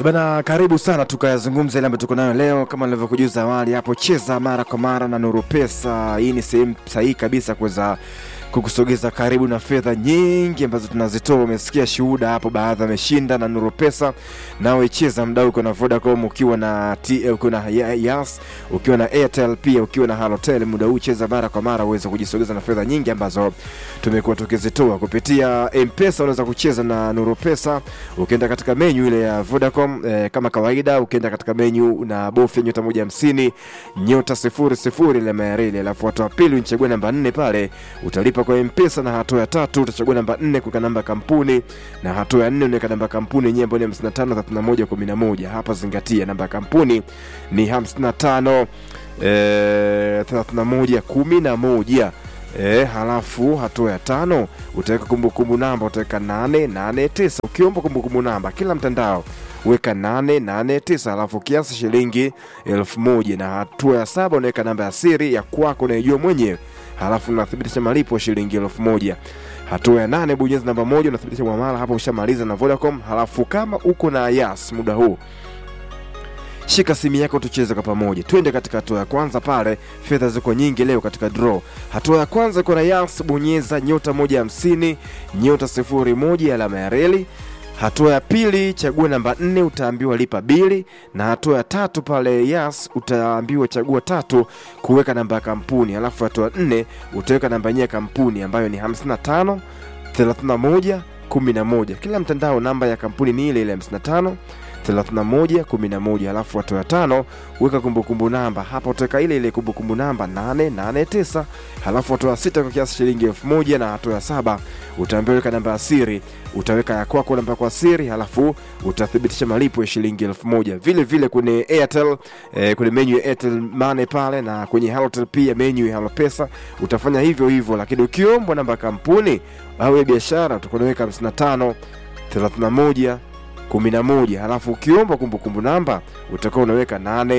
E bana, karibu sana tukayazungumza ile ambayo tuko nayo leo. Kama nilivyokujuza awali hapo, cheza mara kwa mara na Nuru Pesa. Hii ni sehemu sahihi kabisa kuweza kukusogeza karibu na fedha nyingi ambazo tunazitoa. Umesikia shuhuda hapo, baadhi ameshinda na Nuru Pesa. Nawe cheza mdau, uko na Vodacom, ukiwa na T, ukiwa na Ya- Yas, ukiwa na Airtel, pia ukiwa na Halotel, muda huu cheza mara kwa mara uweze kujisogeza na fedha nyingi ambazo tumekuwa tukizitoa kupitia M-Pesa. Unaweza kucheza na Nuru Pesa ukienda katika menyu ile ya Vodacom eh, kama kawaida, ukienda katika menyu na bofya nyota moja hamsini nyota sifuri sifuri ile mayarili, alafu hatua ya pili unchague namba nne pale utalipa kwa M-Pesa, na hatua ya tatu utachagua namba nne kuweka namba ya kampuni, na hatua ya nne unaweka namba ya kampuni yenyewe ambayo ni 55 31 11. Hapa zingatia namba ya kampuni ni 55 eh, 31 11 E, halafu hatua ya tano utaweka kumbukumbu namba, utaweka nane nane tisa. Ukiomba kumbukumbu namba kila mtandao weka nane nane tisa, halafu kiasi shilingi elfu moja na hatua ya saba unaweka namba ya siri ya kwako unaijua mwenyewe, halafu unathibitisha malipo shilingi elfu moja. Hatua ya nane bonyeza namba moja unathibitisha mwamala, hapo ushamaliza na Vodacom. Halafu kama uko na Yas muda huu shika simu yako tucheze kwa pamoja. Twende katika hatua ya kwanza pale, fedha ziko nyingi leo katika draw. Hatua ya kwanza iko na Yas, bonyeza nyota moja hamsini nyota sifuri moja alama ya reli. Hatua ya pili chagua namba nne, utaambiwa lipa bili, na hatua ya tatu pale Yas utaambiwa chagua tatu kuweka namba ya kampuni, alafu hatua ya nne utaweka namba yenyewe ya kampuni ambayo ni 55 31 11. Kila mtandao namba ya kampuni ni ile ile 55 31 11, alafu hatua ya tano weka kumbukumbu namba. Hapa utaweka ile ile kumbukumbu namba 889, halafu hatua ya sita kwa kiasi shilingi elfu moja na hatua ya saba utaambiwa weka namba ya siri, utaweka ya kwako namba kwa siri, halafu utathibitisha malipo ya shilingi elfu moja. Vile vile kwenye Airtel eh, kwenye menu ya Airtel Money pale na kwenye Halotel pia menu ya Halopesa utafanya hivyo hivyo, lakini ukiombwa namba ya kampuni au ya biashara utakuwa unaweka 55 31 11 halafu ukiomba kumbukumbu namba utakuwa unaweka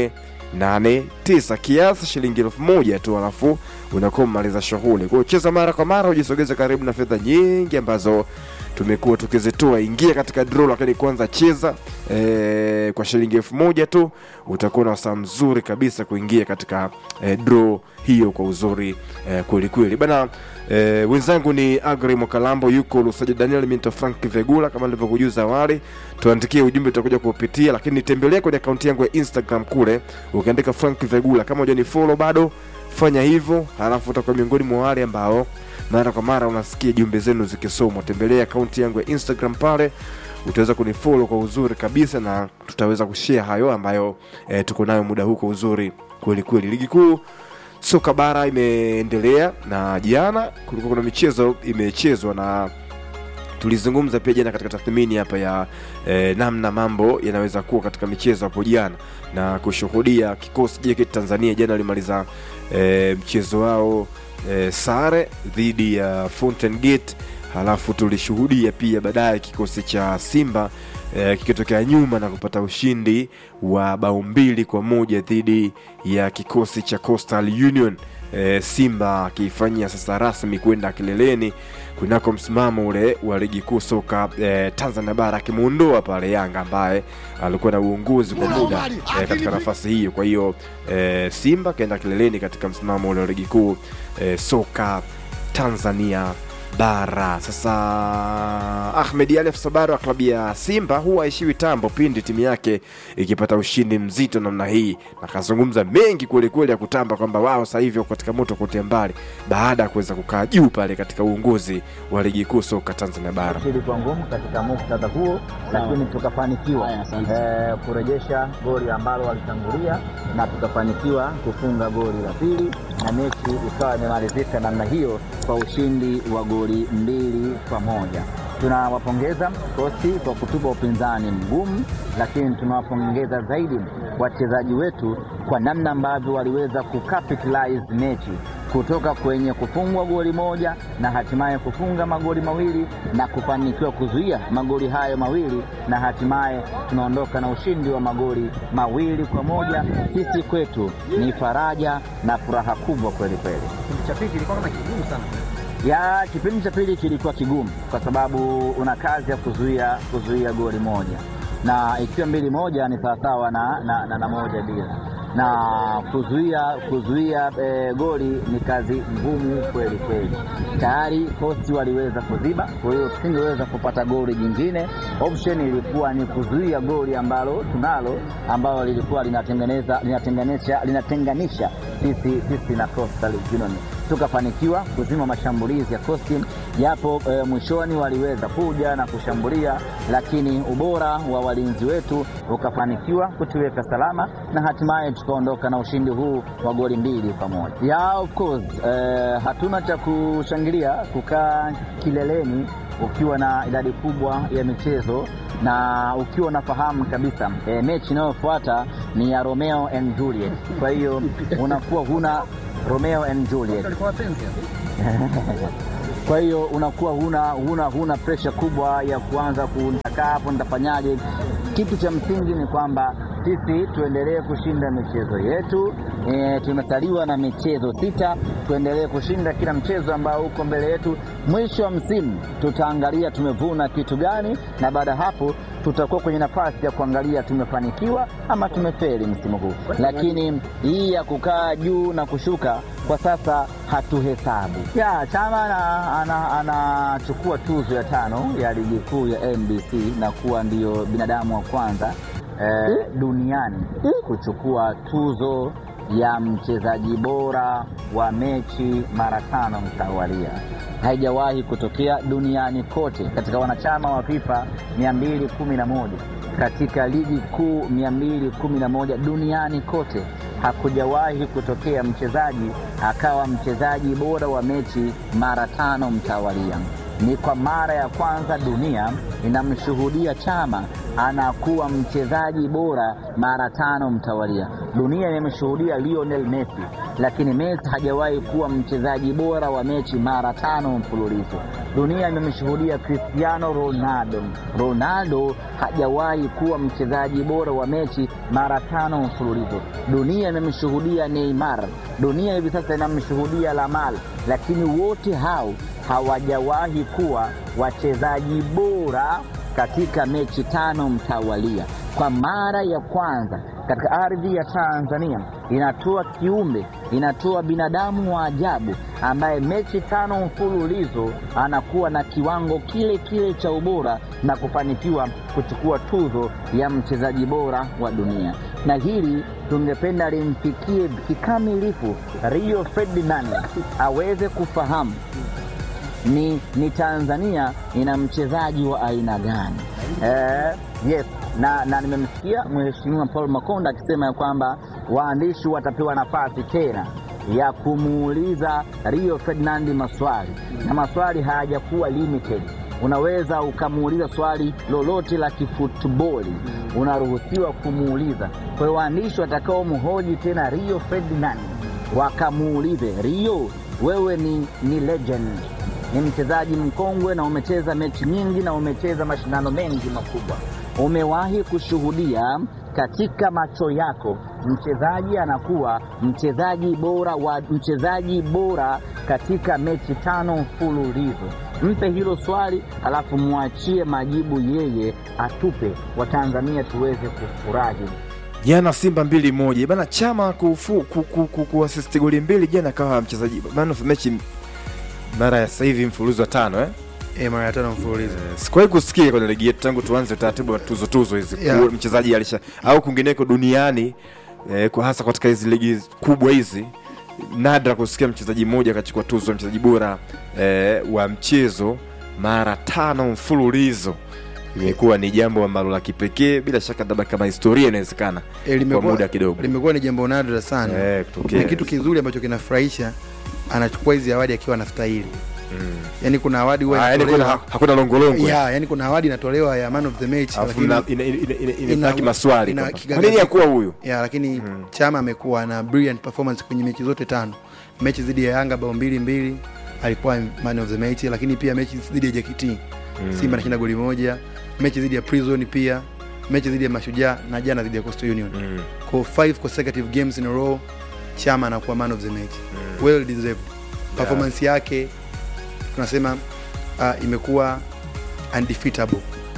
889 kiasi shilingi elfu moja tu, halafu unakuwa umemaliza shughuli. Kwa hiyo cheza mara kwa mara, ujisogeze karibu na fedha nyingi ambazo tumekuwa tukizitoa. Ingia katika draw, lakini kwanza cheza eh, kwa shilingi elfu moja tu, utakuwa na wasaa mzuri kabisa kuingia katika eh, draw hiyo kwa uzuri eh, kweli kweli bana. Eh, wenzangu ni Agri Mwakalambo, yuko Lusaji Daniel Minto, Frank Vegula. Kama nilivyokujuza awali, tuandikie ujumbe, tutakuja kuupitia, lakini tembelea kwenye akaunti yangu ya Instagram kule, ukiandika Frank Vegula. Kama hujani follow bado, fanya hivyo, halafu utakuwa miongoni mwa wale ambao mara kwa mara unasikia jumbe zenu zikisomwa. Tembelea akaunti yangu ya Instagram pale utaweza kunifollow kwa uzuri kabisa, na tutaweza kushare hayo ambayo eh, tuko nayo muda huu kwa uzuri kweli kweli. Ligi kuu soka bara imeendelea na jana kulikuwa kuna michezo imechezwa na tulizungumza pia jana katika tathmini hapa ya eh, namna mambo yanaweza kuwa katika michezo hapo jana na kushuhudia kikosi JKT Tanzania jana walimaliza eh, mchezo wao eh, sare dhidi ya Fountain Gate halafu tulishuhudia pia baadaye kikosi cha Simba eh, kikitokea nyuma na kupata ushindi wa bao mbili kwa moja dhidi ya kikosi cha Coastal Union. Eh, Simba akiifanyia sasa rasmi kwenda kileleni kunako msimamo ule wa ligi kuu soka eh, Tanzania bara akimuondoa pale Yanga ambaye alikuwa na uongozi kwa muda eh, katika nafasi hiyo. Kwa hiyo eh, Simba kaenda kileleni katika msimamo ule wa ligi kuu eh, soka Tanzania bara. Sasa Ahmed Ali Sabari wa klabu ya Simba huwa aishiwi tambo pindi timu yake ikipata ushindi mzito namna hii, na kazungumza mengi kwelikweli ya kutamba kwamba wao sasa hivi wako katika moto kote mbali baada ya kuweza kukaa juu pale katika uongozi wa ligi kuu soka Tanzania bara. ilikuwa ngumu katika muktadha huo, lakini tukafanikiwa eh, kurejesha goli ambalo walitangulia na tukafanikiwa kufunga goli la pili, na mechi ikawa imemalizika namna hiyo kwa ushindi wa goli mbili kwa moja. Tunawapongeza kosi kwa kutupa upinzani mgumu, lakini tunawapongeza zaidi wachezaji wetu kwa namna ambavyo waliweza kucapitalize mechi kutoka kwenye kufungwa goli moja na hatimaye kufunga magoli mawili na kufanikiwa kuzuia magoli hayo mawili na hatimaye tunaondoka na ushindi wa magoli mawili kwa moja. Sisi kwetu ni faraja na furaha kubwa kweli kweli. Kipindi cha pili kilikuwa kama kigumu sana. ya kipindi cha pili kilikuwa kigumu kwa sababu una kazi ya kuzuia kuzuia goli moja. na ikiwa mbili moja ni sawasawa na, na, na, na moja bila na kuzuia kuzuia e, goli ni kazi ngumu kweli kweli. Tayari Coast waliweza kuziba, kwa hiyo tusingeweza kupata goli jingine. Option ilikuwa ni kuzuia goli ambalo tunalo ambalo lilikuwa linatengeneza linatenganisha linatenganisha sisi, sisi na Coastal Union tukafanikiwa kuzima mashambulizi ya Coast japo e, mwishoni waliweza kuja na kushambulia, lakini ubora wa walinzi wetu ukafanikiwa kutuweka salama na hatimaye tukaondoka na ushindi huu wa goli mbili kwa moja. Yeah, of course, e, hatuna cha kushangilia kukaa kileleni ukiwa na idadi kubwa ya michezo na ukiwa unafahamu kabisa e, mechi inayofuata ni ya Romeo and Juliet. Kwa hiyo unakuwa huna Romeo and Juliet Walikuwa wapenzi kwa hiyo unakuwa huna, huna, huna presha kubwa ya kuanza kuntakaa hapo nitafanyaje. Kitu cha msingi ni kwamba sisi tuendelee kushinda michezo yetu. E, tumesaliwa na michezo sita, tuendelee kushinda kila mchezo ambao uko mbele yetu. Mwisho wa msimu tutaangalia tumevuna kitu gani, na baada ya hapo tutakuwa kwenye nafasi ya kuangalia tumefanikiwa ama tumefeli msimu huu. Lakini hii ya kukaa juu na kushuka kwa sasa hatuhesabu. Ya Chama anachukua ana, ana tuzo ya tano ya ligi kuu ya NBC na kuwa ndiyo binadamu wa kwanza eh, duniani kuchukua tuzo ya mchezaji bora wa mechi mara tano mtawalia. Haijawahi kutokea duniani kote katika wanachama wa FIFA 211 katika ligi kuu 211 duniani kote hakujawahi kutokea mchezaji akawa mchezaji bora wa mechi mara tano mtawalia. Ni kwa mara ya kwanza dunia inamshuhudia Chama anakuwa mchezaji bora mara tano mtawalia. Dunia imemshuhudia Lionel Messi, lakini Messi hajawahi kuwa mchezaji bora wa mechi mara tano mfululizo. Dunia imemshuhudia Cristiano Ronaldo, Ronaldo hajawahi kuwa mchezaji bora wa mechi mara tano mfululizo. Dunia imemshuhudia Neymar, dunia hivi sasa inamshuhudia Lamal, lakini wote hao hawajawahi kuwa wachezaji bora katika mechi tano mtawalia. Kwa mara ya kwanza katika ardhi ya Tanzania inatoa kiumbe, inatoa binadamu wa ajabu ambaye mechi tano mfululizo anakuwa na kiwango kile kile cha ubora na kufanikiwa kuchukua tuzo ya mchezaji bora wa dunia, na hili tungependa limfikie kikamilifu Rio Ferdinand aweze kufahamu ni, ni Tanzania ina mchezaji wa aina gani? Eh, yes na, na nimemsikia Mheshimiwa Paul Makonda akisema ya kwamba waandishi watapewa nafasi tena ya kumuuliza Rio Ferdinand maswali na maswali hayajakuwa limited. Unaweza ukamuuliza swali lolote la kifutboli, unaruhusiwa kumuuliza. Kwa hiyo waandishi watakao mhoji tena Rio Ferdinand wakamuulize, Rio, wewe ni, ni legend ni mchezaji mkongwe na umecheza mechi nyingi na umecheza mashindano mengi makubwa. Umewahi kushuhudia katika macho yako mchezaji anakuwa mchezaji bora wa mchezaji bora katika mechi tano mfululizo? Mpe hilo swali, alafu mwachie majibu yeye atupe, Watanzania tuweze kufurahi. Jana Simba mbili moja bana, Chama kufu ku, ku, ku, kuasisti goli mbili jana, akawa mchezaji man of the match mara ya sasa hivi mfululizo wa tano eh? E, mara ya tano mfululizo. Sikuwahi kusikia kwenye ligi yetu tangu tuanze utaratibu wa tuzo tuzo hizi Yeah. Kuwa mchezaji alisha au kwingineko duniani eh, kwa hasa katika hizi ligi kubwa hizi, nadra kusikia mchezaji mmoja akachukua tuzo ya mchezaji bora eh, wa mchezo mara tano mfululizo. Imekuwa ni jambo ambalo la kipekee, bila shaka labda kama historia inawezekana E, kwa limekuwa muda kidogo limekuwa ni jambo nadra sana eh, kutokea ni kitu kizuri ambacho kinafurahisha anachukua hizi awadi akiwa anastahili mm. yani kuna awadi huwa Ah, yani kuna, inatolewa hakuna longolongo ya yani kuna awadi inatolewa ya man of the match alafu lakini ina- ina- ina- ina- ina- inabaki maswali ina kwamba, kwa kigagaziko. nini hakuwa huyu ya lakini Chama amekuwa na brilliant performance kwenye mechi zote tano. Mechi dhidi ya Yanga bao mbili mbili alikuwa man of the match, lakini pia mechi dhidi ya JKT Simba anashinda goli moja, mechi dhidi ya Prison pia, mechi dhidi ya Mashujaa na jana dhidi ya Coastal Union. Mm. Kwa five consecutive games in a row Chama anakuwa man of the match. Well deserved. Performance yake tunasema uh, imekuwa undefeatable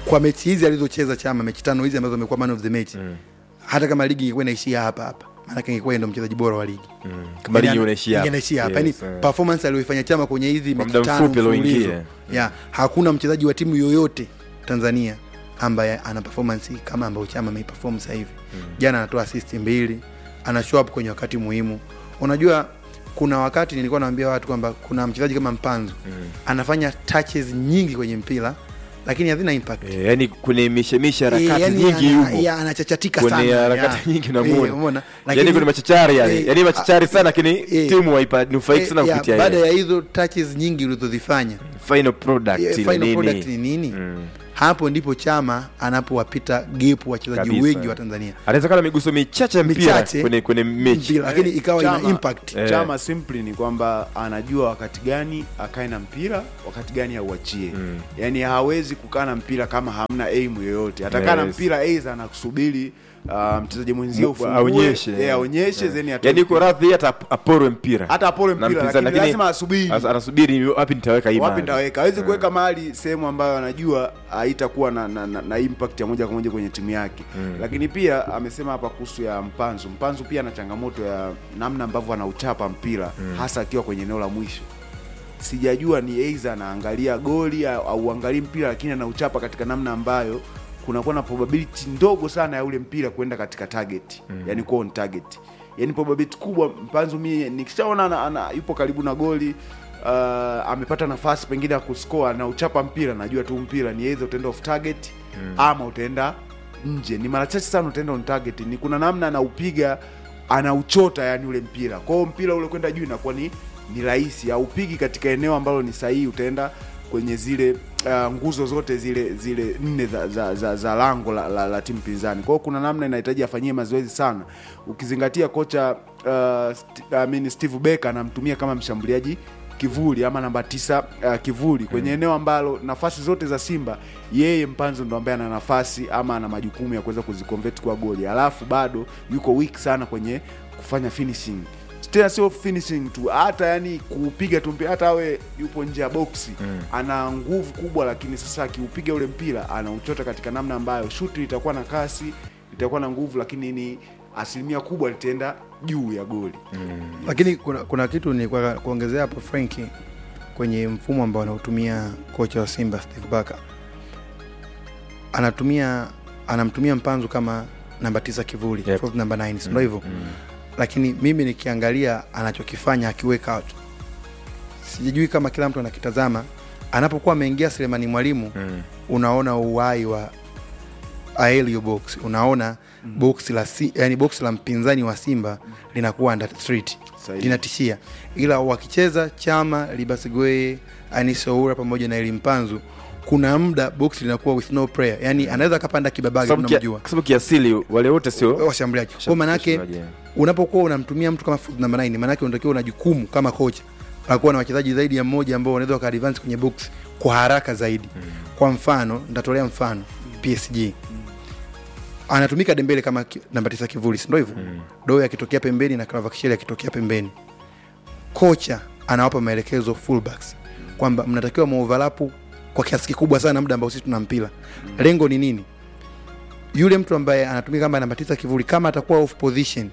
kwa mechi hizi alizocheza chama mechi tano hizi ambazo amekuwa man of the match Mm. hata kama ligi ingekuwa inaishia hapa hapa maanake ingekuwa yeye ndo mchezaji bora wa ligi kama ligi Yani, unaishia hapa. inaishia hapa Yes, yani eh. performance aliyoifanya chama kwenye hizi Kwa mechi muda tano mfupi alioingia. mfululizo yeah, hakuna mchezaji wa timu yoyote tanzania ambaye ana performance kama ambayo chama ameiperform sasa hivi jana anatoa assist mbili ana show up kwenye wakati muhimu unajua kuna wakati nilikuwa naambia watu kwamba kuna mchezaji kama mpanzo anafanya touches nyingi kwenye mpira lakini hazina impact Eh, yani kwenye mishemishe Eh, harakati yani nyingi ana- yupo ya, anachachatika kwenye sana harakati ya. nyingi Eh, namuona umeona? yani Lakini- kwenye machachari yani eh, yani machachari sana lakini eh, timu waipa nufaiki sana Eh, ya, kupitia baada yeye. ya hizo touches nyingi ulizozifanya final product eh, ile final nini. product ni nini Mm. hapo ndipo chama anapowapita gepu wachezaji Kabisa. wengi wa tanzania anaweza kuwa na miguso michache ya mpira Michache. kwenye kwenye mechi Mpira, lakini ikawa ina Chama- impact Eh. chama simply ni kwamba anajua wakati gani akae na mpira wakati gani auachie Mm. yaani hawezi kukaa na mpira kama hamna aim yoyote atakaa na Yes. mpira aidha anakusubiri uh, mchezaji mwenzie Mu- ufungue, aonyeshe. eh, aonyeshe Eh. then atoe yani uko mpira. radhi hata aporwe mpira hata apole na mpira mpinzani, lakini lazima asubiri as- anasubiri wapi nitaweka hii wapi mahali. nitaweka hawezi Eh. kuweka mahali sehemu ambayo anajua haitakuwa na, na, na, na impact ya moja kwa moja kwenye timu yake Mm. lakini pia amesema hapa kuhusu ya mpanzu mpanzu pia ana changamoto ya namna ambavyo anauchapa mpira hasa akiwa kwenye eneo la mwisho sijajua ni aidha anaangalia goli au au angalii mpira lakini anauchapa katika namna ambayo kunakuwa na probability ndogo sana ya ule mpira kwenda katika target mm. yani kuwa on target yani probability kubwa mpanzu mie nikishaona ana, ana, yupo karibu na goli uh, amepata nafasi pengine ya kuscore na uchapa mpira najua tu mpira ni either utaenda off target mm. ama utaenda nje ni mara chache sana utaenda on target ni kuna namna anaupiga anauchota yani ule mpira kwa hiyo mpira ule kwenda juu inakuwa ni ni rahisi aupigi katika eneo ambalo ni sahihi utaenda kwenye zile uh, nguzo zote zile zile nne za, za, za, za lango la, la, la timu pinzani kwa hiyo kuna namna inahitaji afanyie mazoezi sana ukizingatia kocha uh, st I mean steve becker anamtumia kama mshambuliaji kivuli ama namba tisa uh, kivuli kwenye eneo ambalo nafasi zote za simba yeye mpanzo ndo ambaye ana nafasi ama ana majukumu ya kuweza kuziconvert kwa goli alafu bado yuko weak sana kwenye kufanya finishing tena sio finishing tu hata yani kuupiga tu mpira hata awe yupo nje ya boksi mm. ana nguvu kubwa lakini sasa akiupiga ule mpira anauchota katika namna ambayo shuti litakuwa na kasi litakuwa na nguvu lakini ni asilimia kubwa litaenda juu ya goli lakini kuna, kuna kitu ni kwa kuongezea hapo Frenki kwenye mfumo ambao anaotumia kocha wa Simba Steve Barker anatumia anamtumia Mpanzu kama namba tisa kivuli Yep. false number 9 si ndio hivyo lakini mimi nikiangalia anachokifanya akiweka out sijui kama kila mtu anakitazama anapokuwa ameingia Selemani Mwalimu Mm. unaona uhai wa aelio box unaona mm. box la si, yani box la mpinzani wa Simba linakuwa under threat Sahihi. linatishia, ila wakicheza Chama, Libasigwe, Anisoura pamoja na Elimpanzu kuna muda box linakuwa with no prayer, yani anaweza akapanda kibabage, Sababu kia- tunamjua kwa sababu kiasili wale wote sio washambuliaji. Kwa manake washambuliaji, unapokuwa unamtumia mtu kama foot number 9 maanake unatakiwa una jukumu kama kocha la kuwa na wachezaji zaidi ya mmoja ambao wanaweza waka advance kwenye box kwa haraka zaidi kwa mfano nitatolea mfano PSG anatumika Dembele kama ki- namba tisa kivuli si ndio hivyo Doe akitokea pembeni na Kvaratskhelia akitokea pembeni kocha anawapa maelekezo fullbacks kwamba mnatakiwa muovalapu kwa kiasi kikubwa sana muda ambao sisi tuna mpira lengo ni nini yule mtu ambaye anatumika kama namba tisa kivuli kama atakuwa off position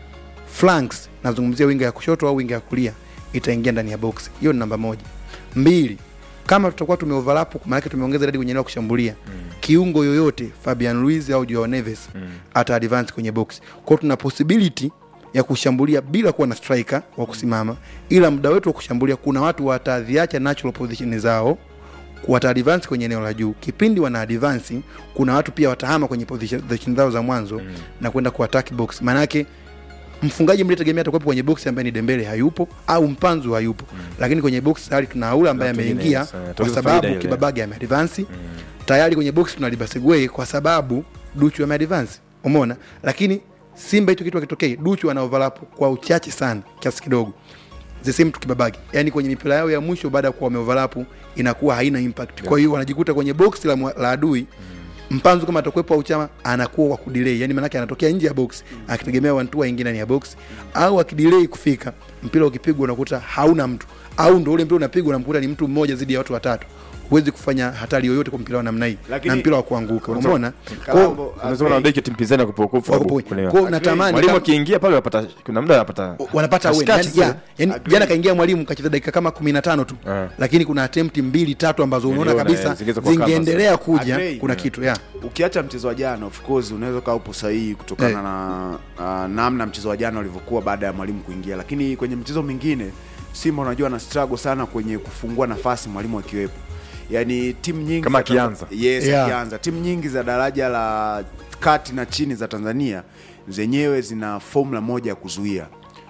flanks nazungumzia winga ya kushoto au winga ya kulia itaingia ndani ya box hiyo ni namba moja mbili kama tutakuwa tumeoverlap maanake tumeongeza idadi kwenye eneo la kushambulia mm. kiungo yoyote fabian luis au joao neves mm. ata advance kwenye box kwao tuna possibility ya kushambulia bila kuwa na striker wa kusimama ila muda wetu wa kushambulia kuna watu wataziacha natural position zao wata advance kwenye eneo la juu kipindi wana advance kuna watu pia watahama kwenye position position zao za mwanzo mm. na kwenda kuattack box maanake mfungaji mlitegemea atakuwepo kwenye box ambaye ni Dembele hayupo au Mpanzu hayupo mm. lakini kwenye box tayari tuna Aula ambaye Watu wengine, ameingia sawa, kwa tuongeze sababu faida ile. Kibabage ameadvance mm. tayari kwenye box tuna Libasegwe kwa sababu Duchu ameadvance umeona lakini Simba hicho kitu akitokea Duchu ana overlap kwa uchache sana kiasi kidogo the same to Kibabage yani kwenye mipira yao ya mwisho baada ya kuwa wameoverlap inakuwa haina impact kwa hiyo wanajikuta kwenye box la, mwa- la adui mpanzu kama atakuwepo au chama anakuwa kwa kudelay yani maanake anatokea nje ya box akitegemea wantu aingie ndani ya box au akidelay kufika mpira ukipigwa unakuta hauna mtu au ndo ule mpira unapigwa unamkuta ni mtu mmoja zidi ya watu watatu huwezi kufanya hatari yoyote kwa mpira wa namna hii Lakini- na mpira wa kuanguka umeona Kalambo, unaweza kuona beki ya timu pinzani wako kwa Wako point. Kwa hiyo natamani mwalimu kama- akiingia pale wanapata kuna muda anapata wanapata win. katikati Yani, zile. ya, yani Agree. jana kaingia mwalimu kacheza dakika kama kumi na tano tu Ah. lakini kuna attempt mbili tatu ambazo unaona Niliona, kabisa eh, zingeweza kuwa zingeendelea kuja Agree. kuna kitu ya ukiacha mchezo wa jana of course unaweza ukawa upo sahihi kutokana Eh. na uh, namna mchezo wa jana ulivyokuwa baada ya mwalimu kuingia lakini kwenye mchezo mwingine simba unajua na struggle sana kwenye kufungua nafasi mwalimu akiwepo yaani timu nyingi Kama za Tanzania- akianza. yes, Yeah. akianza timu nyingi za daraja la kati na chini za tanzania zenyewe zina formula moja ya kuzuia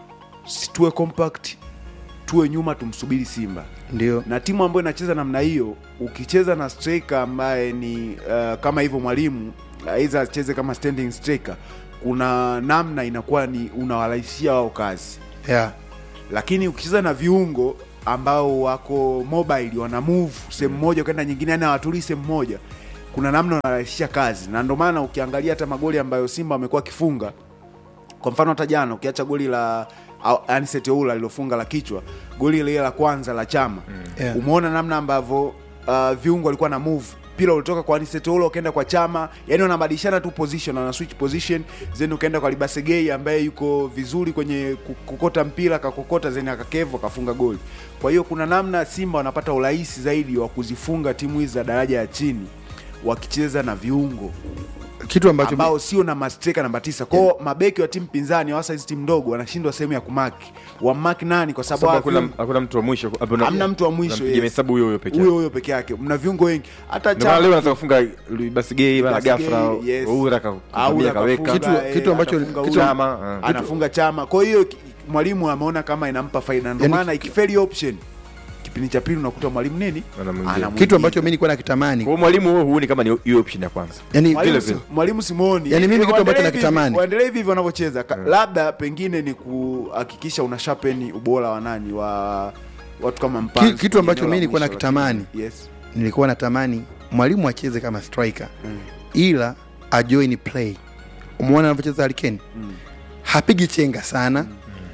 situwe compact tuwe nyuma tumsubiri simba ndio na timu ambayo inacheza namna hiyo ukicheza na striker ambaye ni uh, kama hivyo mwalimu aidha acheze kama standing striker kuna namna inakuwa ni unawarahisishia wao kazi ya lakini ukicheza na viungo ambao wako mobile wana move sehemu moja ukaenda nyingine yani hawatulii sehemu moja kuna namna unarahisisha kazi na ndio maana ukiangalia hata magoli ambayo simba wamekuwa akifunga kwa mfano hata jana ukiacha goli la au- Anicet Oula lilofunga la kichwa goli lile la kwanza la chama Yeah. umeona namna ambavyo uh, viungo walikuwa na move mpira ulitoka kwa Anicet Oula ukaenda kwa chama yani wanabadilishana tu position wana switch position then ukaenda kwa Libasegei ambaye yuko vizuri kwenye ku- kukota mpira akakokota then akakevu akafunga goli kwa hiyo kuna namna Simba wanapata urahisi zaidi wa kuzifunga timu hizi za daraja ya chini wakicheza na viungo kitu ambacho ambao sio na mastreka namba tisa kwao mabeki wa timu pinzani hasa hizi timu ndogo wanashindwa sehemu ya kumaki wamaki nani kwa sababu sababu hawa hakuna viungo- hakuna mtu wa mwisho hapo na- Hamna mtu wa mwisho, unampigia yes. hesabu huyo huyo pekee huyo huyo peke yake mna viungo wengi hata ndio maana leo Chama- anataka kufunga basi gay mara Basi ghafla Gay, yes. Oura Aura kakuambia kaweka kafunga, Kitu- eh, kitu ambacho- atafunga kitu- Oura, Chama, ah. anafunga chama kwa hiyo ki- mwalimu ameona kama inampa faida ndio Yani- maana ikifeli option kipindi cha pili unakuta mwalimu nini Anamwingiza. Anamuingiza. kitu ambacho mimi nilikuwa nakitamani kwa hiyo mwalimu huo huoni kama ni hiyo option ya kwanza yani Mwalimu vile si- mwalimu simuoni Yani mimi kitu ambacho Waendelee hivi- nakitamani. waendelee hivi hivi wanavyocheza Ka- labda pengine ni kuhakikisha una sharpen ubora wa nani wa watu kama Mpanzu Ki- kitu ambacho kwenye eneo mimi la nilikuwa mwisho, nakitamani. lakini- yes nilikuwa natamani mwalimu acheze kama striker Mm. ila ajoin play umeona anavyocheza Harikeni Mm. hapigi chenga sana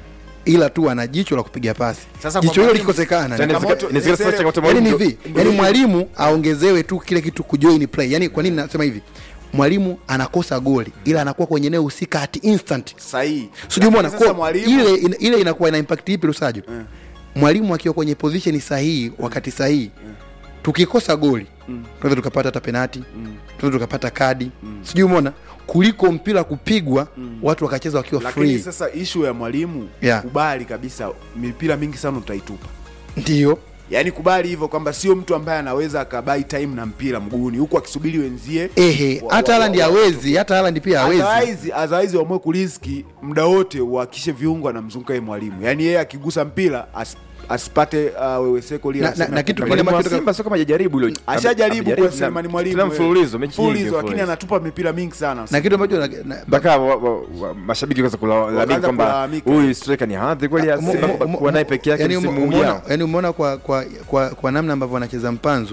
ila tu ana jicho la kupiga pasi Sasa kwa jicho hilo mwalimu- likikosekana Tena Changamoto- inawezekana- inawezekana sasa Esele- changamoto ya yani ni mwalimu hivi yani mwalimu aongezewe tu kile kitu kujoin play yani kwa nini nasema hivi mwalimu anakosa goli ila anakuwa kwenye eneo husika at instant sahihi sijui umeona Lakini sasa kwa mwalimu ile ina- ile inakuwa ina impact ipi Lusajo Mm. mwalimu akiwa kwenye position sahihi wakati sahihi tukikosa goli tunaweza tukapata hata penati tunaweza tukapata kadi sijui umeona kuliko mpira kupigwa watu wakacheza wakiwa lakini free sasa ishu ya mwalimu Yeah. kubali kabisa mipira mingi sana utaitupa ndio yaani kubali hivyo kwamba sio mtu ambaye anaweza akabai time na mpira mguuni huku akisubiri wenzie ehe wa- hata wa- Haaland wa- hawezi hata Haaland pia hawezi Otherwise- otherwise waamue kuriski muda wote uhakishe viungo anamzunguka yeye mwalimu yaani yeye akigusa mpira as, asipate uh, weweseko lile Na- aseme na- na kitu akupe- kingine mwalimu wa ambacho Simba sio kama hajajaribu hilo ashajaribu kwa Selemani Mwalimu mwalimu tena mfululizo mechi nyingi mfululizo lakini mfululizo. anatupa mipira mingi sana na kitu ambacho na- na- mpaka wa- wa- wa- mashabiki kwanza kulalamika Wakaanza kwamba kulalamika. huyu striker ni hadhi kweli ya Umo- Simba umo- kuwa naye peke yake yani msimu umo- umeona- ujao yani umeona kwa, kwa, kwa, kwa namna ambavyo anacheza mpanzu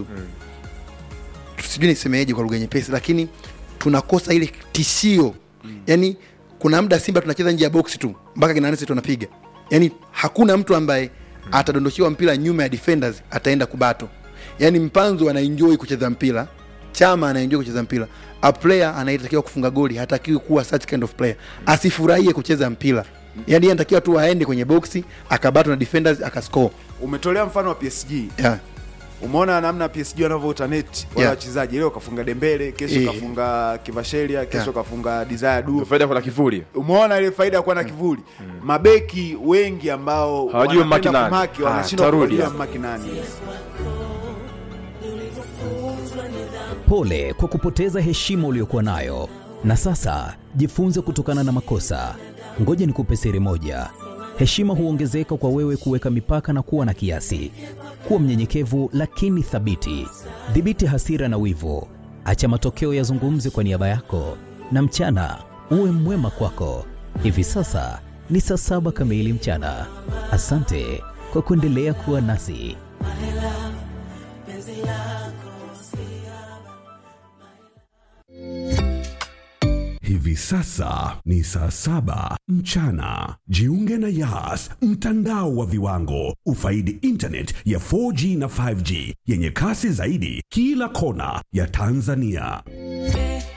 sijui nisemeeje kwa lugha nyepesi lakini tunakosa ile tishio yani kuna muda simba tunacheza nje ya boksi tu mpaka kinanesi tunapiga yani hakuna mtu ambaye atadondoshiwa mpira nyuma ya defenders ataenda kubato yani mpanzu anaenjoy kucheza mpira chama anaenjoy kucheza mpira a player anayetakiwa kufunga goli hatakiwi kuwa such kind of player asifurahie kucheza mpira yani yeye anatakiwa tu aende kwenye boksi akabato na defenders akascore umetolea mfano wa PSG yeah. umeona namna PSG wanavyotaneti wale Yeah. wachezaji leo kafunga Dembele kesho Eh. kafunga Kivashelia kesho Yeah. kafunga Desire Du faida kuna kivuli umeona ile faida ya kuwa na kivuli mabeki wengi ambao Hawajui wanapenda mmaki nani. kumaki, Ah, wanashindwa tarudi kujua hapo. mmaki nani Pole kwa kupoteza heshima uliyokuwa nayo, na sasa jifunze kutokana na makosa. Ngoja nikupe siri moja: heshima huongezeka kwa wewe kuweka mipaka na kuwa na kiasi. Kuwa mnyenyekevu lakini thabiti. Dhibiti hasira na wivu, acha matokeo yazungumze kwa niaba yako, na mchana uwe mwema kwako. Hivi sasa ni saa saba kamili mchana. Asante kwa kuendelea kuwa nasi. Hivi sasa ni saa saba mchana. Jiunge na Yas, mtandao wa viwango. Ufaidi internet ya 4G na 5G yenye kasi zaidi kila kona ya Tanzania.